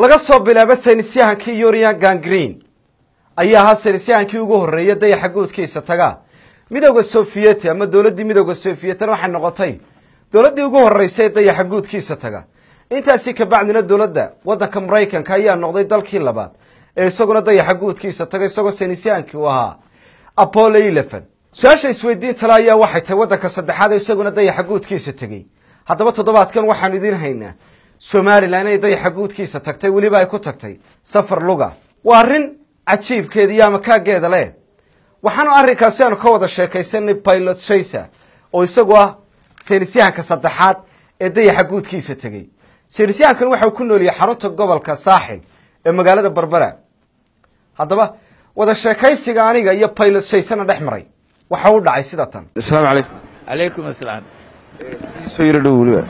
laga soo bilaabo saynisyahankii yurian gangreen ayaa ahaa saynisyahankii ugu horreeya dayaxa guudkiisa taga midowda sofiyeti ama dowladdii midowda sofiyetna waxay noqotay dowladdii ugu horreysay ee dayaxa guudkiisa taga intaasi kabacdina dowladda waddanka maraykanka ayaa noqday dalkii labaad ee isaguna dayaxa guudkiisa taga isagoo saynisyahankii u ahaa apollo eleven su-aasha isweydiintale ayaa waxay tahay waddanka saddexaad ee isaguna dayaxa guudkiisa tegey haddaba toddobaadkan waxaanu idiin haynaa somalilan inay dayaxa guudkiisa tagtay weliba ay ku tagtay safar luga waa arrin cajiibkeeda iyo amakaageeda leh waxaanu arrinkaasi aanu ka wada sheekaysanay pilot shaysa oo isagu ah saynisyahanka saddexaad ee dayaxa guudkiisa tegey saynisyahankan waxa uu ku nooliyay xarunta gobolka saaxil ee magaalada berbera haddaba wada sheekaysiga aniga iyo pilot shaysana dhex maray waxa u dhacay sida tan asalaamu calaykum calaykum asalaam soo yaro dhow weliba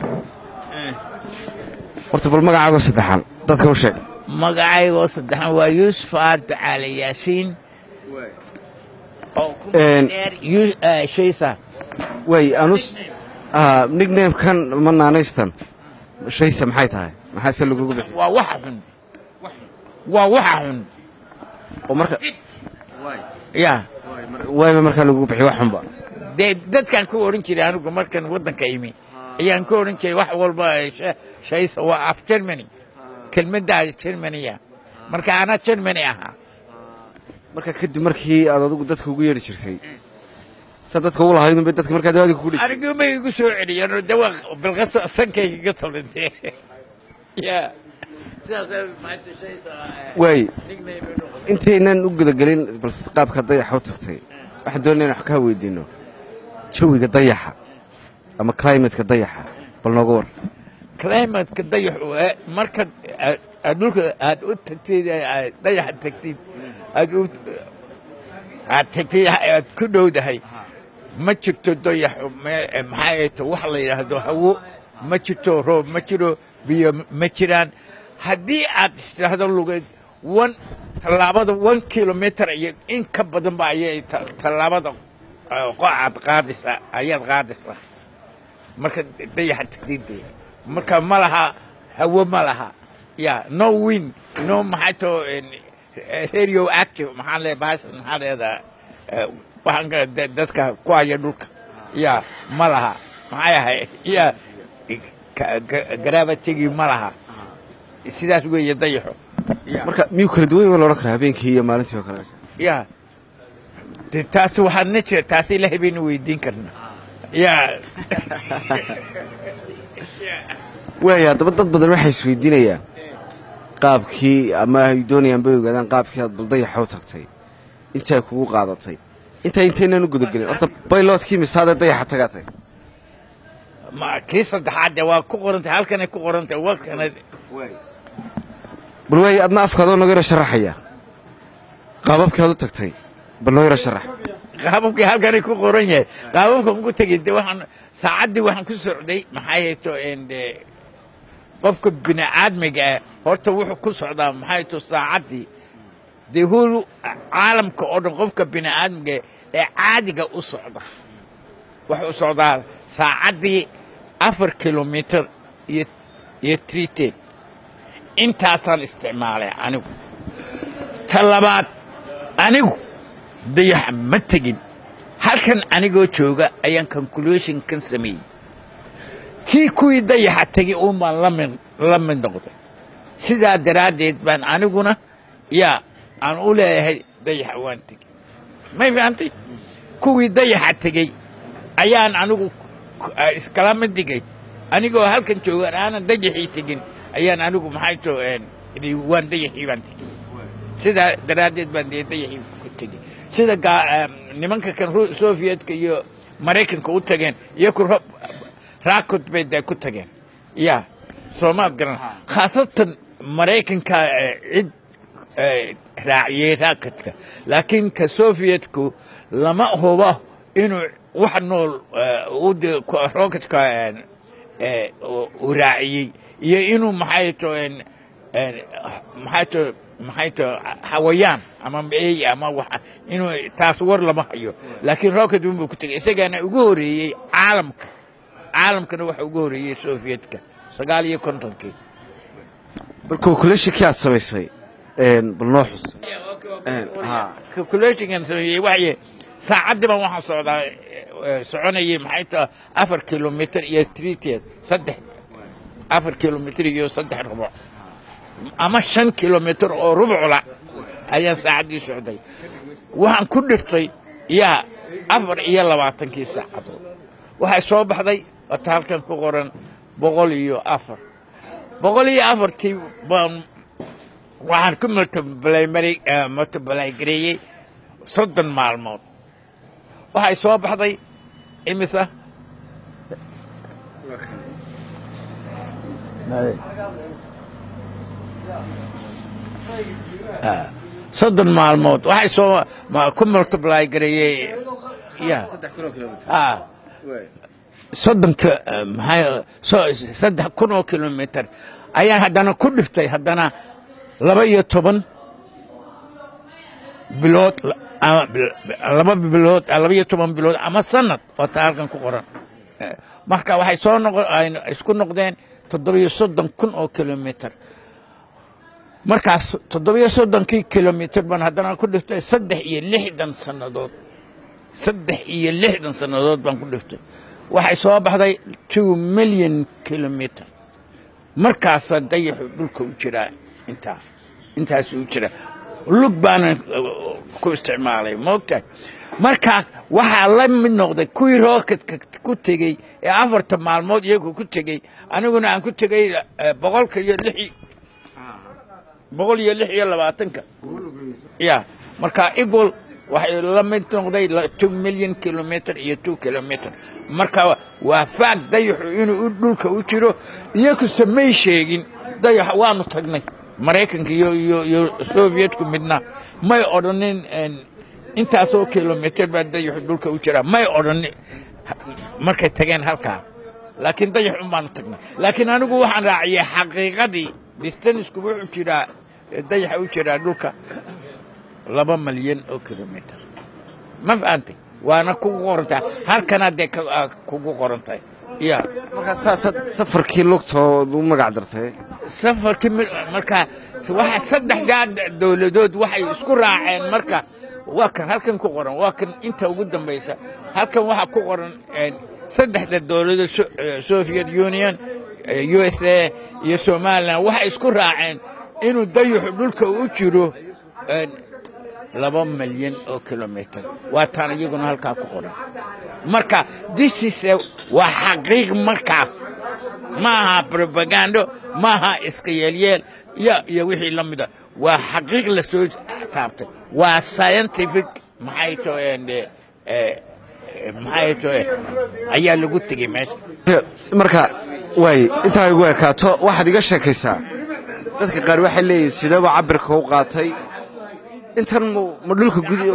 horta bal magacaago saddexaan dadka u sheeg magacaygoo saddexan waa yuusuf aarta caali yaasiin oo ku Een. dheer Yu- eh, shaysa way anus nicknamekan ma naanaystan shaysa maxay tahay maxaase lagugu bixi waa waxa xun waa waxa xun oo marka ya wayba markaa lagugu bixi wax xunba dee dadkaan ku odhan jiray anigu markan waddanka imi ayaan ku odhan jiray wax walba eh, sha- shaysa waa af germany kelmaddaa germaniya marka anaa germany ahaa marka kadib markii aad adigu dadka ugu yeedhi jirtay sa dadka ugu lahaydun bay dadka markaa dawaadi kugu dhigi anigu ma igu soo celiyeen oo dawa bilqaso sankayga iga tolintee ya sidaas maanta shaysa eh, waay nickname ay noqotay. intaynan u gudagelin bal qaabka dayaxa u tagtay waxaan doonaya in wax kaa weydiino jawiga dayaxa ama climateka dayaxa bal nooga war climateka dayaxu eh, marka aad- aad dhulka aad u tagtid eh, aad dayaxa tagtid aad u aad tagtid aad ku dhowdahay ma jirto dayaxu meel eh, maxaa ay to wax la yidhaahdo hawo ma jirto roob ma jiro biyo ma jiraan haddii aad istiraahdo lugeed one tallaabada one kilometer iyo in ka badanba ayay ta- tallaabada eh, qocaad qaadaysaa ayaad qaadaysaa marka dayaxa tagtidde marka ma laha hawo ma laha ya no win no maxaa to radio active maxaa le bahasha maxaa leedaa waxaan ka da- dadka ku haya dhulka ya ma laha maxaa yahay ya ka- ga- gravitygii ma laha sidaas weeye dayaxo ya marka miyuu kala duwan yahay loodhan karaa habeenkii iyo maalintii oo kale ya de taas waxaa na jira taas ilaahay baynu weydiin karnaa ya waaya haddaba dad badan waxay isweydiinayaan qaabkii ama ay doonayaan bay ogaadaan qaabkii aad bal dayaxa u tagtay intaay kugu qaadatay intaa intaynan u gudagelin horta baylotkii misaadee dayaxa tagatay ma kii saddexaad de waa ku qorantay halkanay ku qorantay warkana bal waaya adna afkaadoo naga yaro sharaxaya qaababkii aad u tagtay bal noo yaro sharax qaababkii halkanay ku qoran yahay qaababkan ku tegey de waxaan saacaddii waxaan ku socday maxaa yeeto de qofka bini'aadmiga ah horta wuxuu ku socdaa maxaa yeeto saacaddii dee hulu caalamka oo dhan qofka bini'aadmiga ee caadiga u socda wuxuu u socdaa saacaddii afar kilomitir iyo iyo trited intaasaan isticmaalay anigu ta labaad anigu dayaxa ma tegin halkan anigoo jooga ayaan conclusion kan sameeyey tii kuwii dayaxa tegay uun baan la mid la mid noqday sidaa daraaddeed baan aniguna yaa aan u leeyahay dayaxa waan tegey may fahantay kuwii dayaxa tegey ayaan anigu k- ah, iskala mid dhigay anigoo halkan joogan aanan dayaxii tegin ayaan anigu maxay to idhi waan dayaxii baan tegey sidaa daraaddeed baan dee dayaxii ku tegey sida gaa- em, nimanka kan Ru- sovietka iyo maraykanka u tageen iyo ku ro- raakod bay dee ku tageen ya soomaad garan khaasatan maraykanka eh, cid eh, raaciyey raakodka laakiin ka sovietku lama hubo inuu wax nool eh, u de- ku- rooketka eh, eh, uu- uu raaciyey iyo inuu maxay to en- en, maxay to maxay to hawayaan ama eey ama wax inuu taas war lama hayo laakiin rocket unbuu ku tegay isagaana ugu horeeyey caalamka caalamkana waxa ugu horeeyey sovietka sagaal iyo kontonkii bal calculationkii aad samaysay bal noo xus calculationkan sameeyey waxay saacaddii baan waxaan socdaa eh, soconayay maxay tahay afar kilomitr iyo triteed saddex afar kilomitr iyo saddex rubuc ama shan kilomitr oo rubucla ayaan saacaddii socday waxaan ku dhirtay yaa afar iyo labaatankii saacadood waxay soo baxday wata halkan ku qoran boqol iyo afar boqol iyo afartii baan waxaan ku multibalagareeyey soddon maalmood waxay soo baxday imisa Ah, soddon maalmood waxay soo ma- ku multibalagareeyey ya ah soddonka eh, maxay so- saddex kun oo kilomitr ayaan haddana ku dhiftay haddana laba iyo toban bilood la- ama bil- laba bilood laba iyo toban bilood ama sanad oo taa halkan ku qoran Eh, marka waxay soo noqo ay isku noqdeen toddobiyo soddon kun oo kilomitr markaas toddobiyo soddonkii kilomitr baan haddana ku dhiftay saddex iyo lixdan sannadood saddex iyo lixdan sannadood baan ku dhiftay waxay soo baxday two million kilomitr markaasaa dayaxu dhulka u jiraa intaa intaasuu u jiraa lug baana uh, ku isticmaalay moogtahay marka waxaa la mid noqday kuwii rooketka ku tegey ee afarta maalmood iyagu ku tegey aniguna aan ku tegey eh, boqolka iyo lix boqol iyo lix iyo labaatanka ya marka equal waxay la mid noqday la- two million kilometr iyo two kilometr marka waa faag dayaxu inuu u dhulka u jiro iyakuse may sheegin dayax waanu tagnay maraykanka iyo iyo iyo sovietku midna may odhanin en, intaasoo kilomitr baa dayaxu dhulka u jira may odhanin markay tageen halkaa laakiin dayax un baanu tagnay laakiin anigu waxaan raaciyay xaqiiqadii distanisku wuxuu jiraa dayaxa u jiraa dhulka laba malyan oo kilomitr ma fahantay waana kugu qorantahay halkana dee ka- aa kugu qorantahay ya markaa saasaad safarkii lugtood u magac dartay safarkii mi- marka waxa saddexdaa d- dowladood waxay isku raaceen marka waa kan halkan ku qoran waa kan inta ugu dambaysa halkan waxaa ku qoran een, saddexda dowladood So- eh, soviet union eh, u s a iyo somalilan waxay isku raaceen inuu dayaxu dhulka u jiro een, laba malyan oo kilomitr waa taan iyaguna halkaa ku qoran marka disiise waa xaqiiq markaa ma aha probagando ma aha iska yeelyeel iyo iyo wixii la mida waa xaqiiq la soo taabtay waa scientific maxay to en, eh, eh, maxay to eh, ayaa lagu tegey meesha marka waay intaa igu ekaato waxaad iga sheekaysaa dadka qaar waxay leeyihin sideeba cabirka u qaatay intan mu- ma dhulka gudi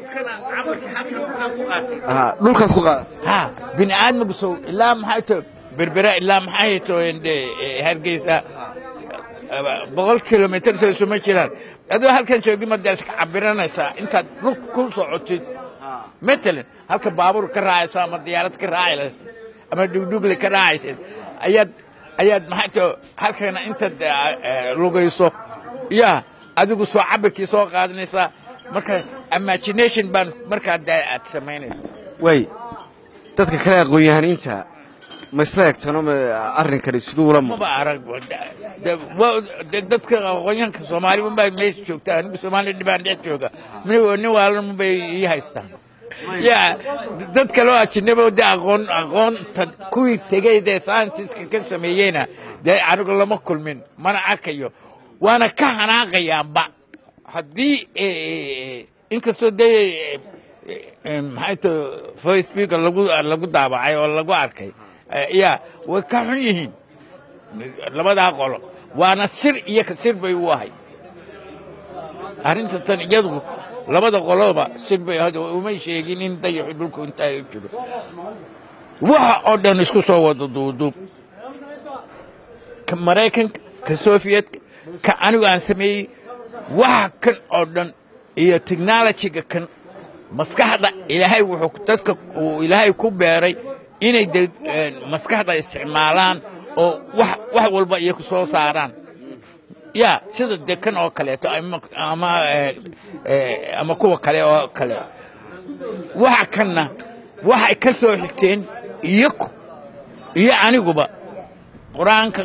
Aha, dhulkaad ku qaadatay ha bini aadmigu sow ilaa maxay to berbera ilaa maxay to ende eh, hargeysa eh, boqol kilomitr soo suma jiraan adoo halkan joogi mada iska cabiranaysaa intaad lug ku socotid matalan halka baabuur ka raacayso ama diyaarad ka raacayso ama dhugdhugle ka raacaysid ayaad ayaad maxay to halkana intaad eh, eh, lugayso ya adigu soo cabirkii soo qaadanaysaa marka imagination baan markaa dee aad samaynaysaa waay dadka kale aqoon-yahaniinta ma isla egtano ma arrinkani siduu ula muuqda maba arag de- wa- de- dadka aqoonyahanka soomaali unbaa meesha joogta anigu soomaali dhibaan dhex jooga nin nin waalan unbay ii haystaan ya dad kaloo ajinabo de aqoon aqoonta kuwii tegey dee scientiska ka sameeyeyna dee anigu lama kulmin mana arkayo waana ka hanaaqayaanba haddii eh, inkastoo dee eh, maxay to facebook lagu lagu daabacay oo lagu arkay eh, ya way ka xun yihiin labadaa qolo waana sir iyo ka sir bay u ahay arrinta tan iyadu labada qoloba sir bay ahayd oo umay sheegin in dayaxu dhulku intaa u jiro waxa oo dhan isku soo wada duuduub ka maraykanka ka sofiyetka ka anigu aan sameeyey waxa kan oo dhan iyo technologyga kan maskaxda ilaahay wuxuu dadka uu ilaahay ku beeray inay de eh, maskaxda isticmaalaan oo wax wax walba iyaku soo saaraan ya sida dekan oo kaleeto ama ama eh, eh, ama kuwa kale oo kale waxa kanna waxay ka soo xigteen iyaku iyo aniguba qur-aanka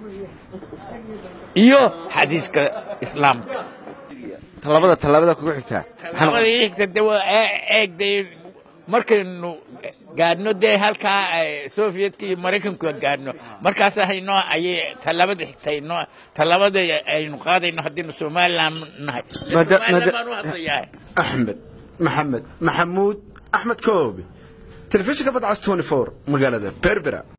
iyo xadiiska islaamka tallaabada tallaabada kugu xigtaa labada xigta de waa ee- eeg dee markaynu gaadhno dee halkaa eh, sovietka iyo maraykanku gaadhno markaas haynoo ayay tallaabada xigtaynoo tallaabada aynu qaadayno haddaynu somaliland nahay Maada- somaliland maada- baan u hadlayaa axmed maxamed maxamuud axmed koobi telefishinka badcas 24 magaalada berbera